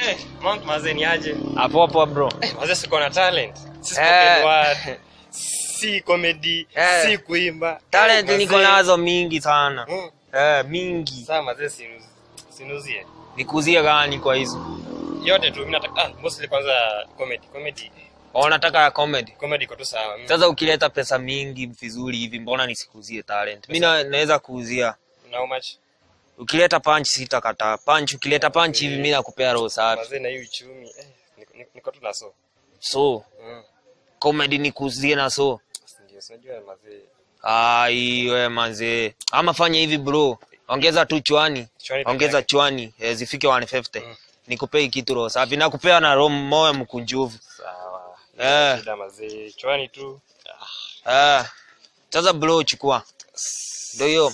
Eh, Monk mazee ni aje? Hapo hapo bro. Eh, mazee siko na talent. Si Eh. spoken word. Si comedy, Eh. si kuimba. Talent Eh, niko mazee. nazo mingi sana. Mm. Eh, mingi. Sasa mazee sinuzi. Sinuzie. Nikuzie gani kwa hizo? Yote tu mimi nataka ah, mostly kwanza comedy. Comedy. Unataka ya comedy? Comedy iko tu sawa. Mm. Sasa ukileta pesa mingi vizuri hivi mbona nisikuzie talent? Mimi na- naweza kuuzia. Na how much? Ukileta punch sitakataa. Punch ukileta punch hivi mimi nakupea roho safi. Mazee na hii uchumi. Eh, niko- niko- niko tu na so. So, Mm. comedy nikuzie na so. Ndio, unajua mazee. Ai we manzee. Ama fanya hivi bro. Ongeza tu chwani. Chwani peke Ongeza yake. chwani eh, zifike 150. Mm. Nikupei kitu roho safi. Nakupea na roho moyo mkunjufu. Sawa. Eh. Shida mazee. Chwani tu. Eh. Sasa bro chukua. Ndio hiyo.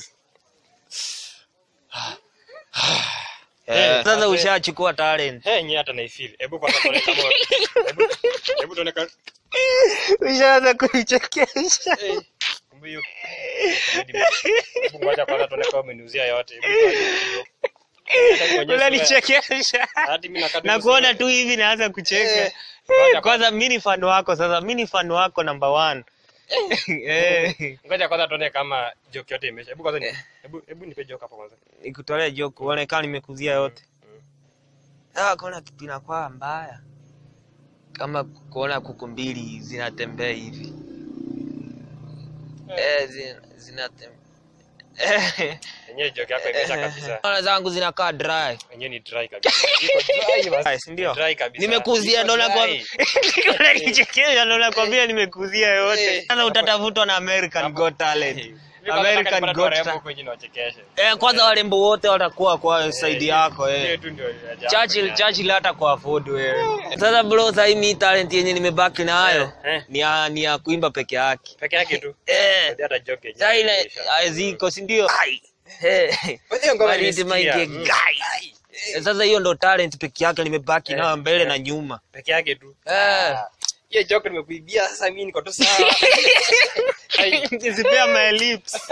Eh, Eh, sasa mazee. ushachukua talent. Hey, nyie hata naifeel. Hebu kwanza tuone kama hebu hebu tuone kama Ushaanza kunichekesha. eh kumbe hiyo. Hebu ngoja kwanza tuone kama umeniuzia yote. Hebu tuone hiyo. Hata nionyeshe sura- Unanichekesha. Hadi mimi nakata Na kuona tu hivi naanza kucheka. Eh, ngoja Kwanza mimi ni fan wako sasa, mimi ni fan wako number one. Eh. Ngoja kwanza tuone kama joke yote imeisha. Hebu kwanza ni- hebu hebu nipe joke hapo kwanza. Nikutolee joke uone kama nimekuzia yote. Ah, kuna kitu inakuwa mbaya. Kama kuona kuku mbili zinatembea hivi. Eh, zina- zinatembea. Eh. Yenyewe joke yako imeisha kabisa. Ona zangu zinakaa dry. Yenyewe ni dry kabisa. Iko dry basi. Dry, si ndio? Dry kabisa. Nimekuzia Iko ndo nakwambia. dry. Unanichekesha ndo nakwambia nimekuzia yote. Eh. Sasa utatafutwa na American Got Talent. Mimi kwanza nataka American nipate Got warembo Talent. huko nje niwachekeshe. Eh, kwanza warembo wote watakuwa kwa side yako Hiyo eh. tu ndio ya jambo. Churchill Churchill hata kwa afford wewe. Sasa bro, sasa hii mi talent yenye nimebaki nayo Eh, eh. ni ya ni ya kuimba peke yake. Peke yake tu. Eh, Hata joke yenyewe. sasa ile imeisha. ziko si ndio? Eh. Basi hiyo ngoma Bali iti nimesikia. maike Mm. guy. Eh, Sasa hiyo ndo talent peke yake nimebaki Eh, nayo mbele eh. na nyuma. Peke yake tu. Eh. Hiyo joke nimekuibia sasa mimi niko tu sawa. Ai. Nisipea my lips.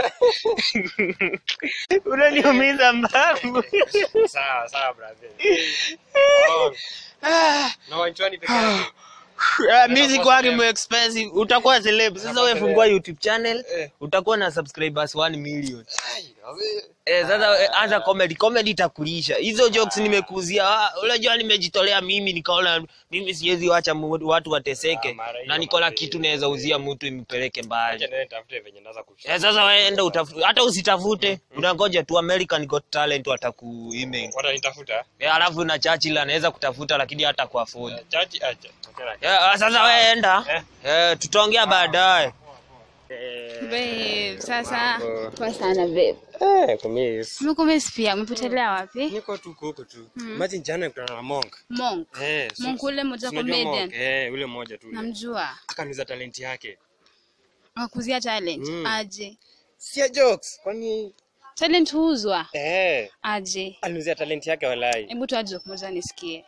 Unaniumiza mbavu. Sawa sawa brother. Oh, No, inchwani peke yake. Uh, music wake mu expensive utakuwa celeb sasa Utakuwa wewe fungua celeb. youtube channel Eh. utakuwa na subscribers 1 million Ai, wazee. eh sasa eh, anza comedy comedy itakulisha hizo jokes nimekuzia ah, unajua nimejitolea mimi nikaona mimi siwezi wacha mu- watu wateseke Ah, mara hiyo, na niko na mara kitu hiyo. naweza uzia mtu impeleke Acha mbali niende nitafute venye naweza kushika. eh sasa wewe enda utafute hata usitafute unangoja tu American Got Talent wataku email Watanitafuta. eh alafu na Churchill anaweza kutafuta lakini hata kwa afford Chachi acha. Tokea. eh sasa wewe enda Eh. eh tutaongea baadaye Babe, sasa Mambo. poa sana babe. Eh, kumis. Umekumiss pia, umepotelea wapi? Niko tu huko tu. Imagine jana nikutana na Monk. Monk. Eh, so- Monk ule mmoja si unajua Monk? comedian. Eh, ule mmoja tu. ule. Namjua. Akaniuza talent yake. Wakuzia talent. Mm. Aje. Si jokes, kwani Talent huuzwa. eh Aje. aliuzia talent yake walai. Hebu toa joke moja nisikie.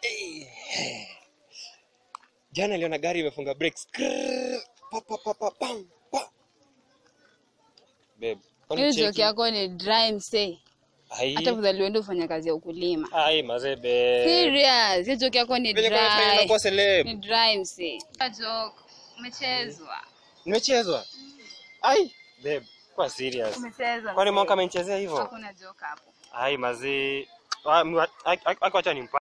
Jana aliona gari imefunga brakes. Krrrr, Pa pa pa pa pam, pa. Babe, kwani Hiyo cheki? joke yako ni dry msee. Ai. Hata afadhali uende ufanya kazi ya ukulima. Ai mazebe. Serious, hiyo joke yako ni Venye kwa nafanya dry. nakuwa celeb. Ni dry msee. Joke umechezwa. Nimechezwa. Ai, babe, kwa serious. Umechezwa. Kwani msee. Monk amenichezea hivyo? Hakuna joke hapo. Ai mazee. Acha nimpa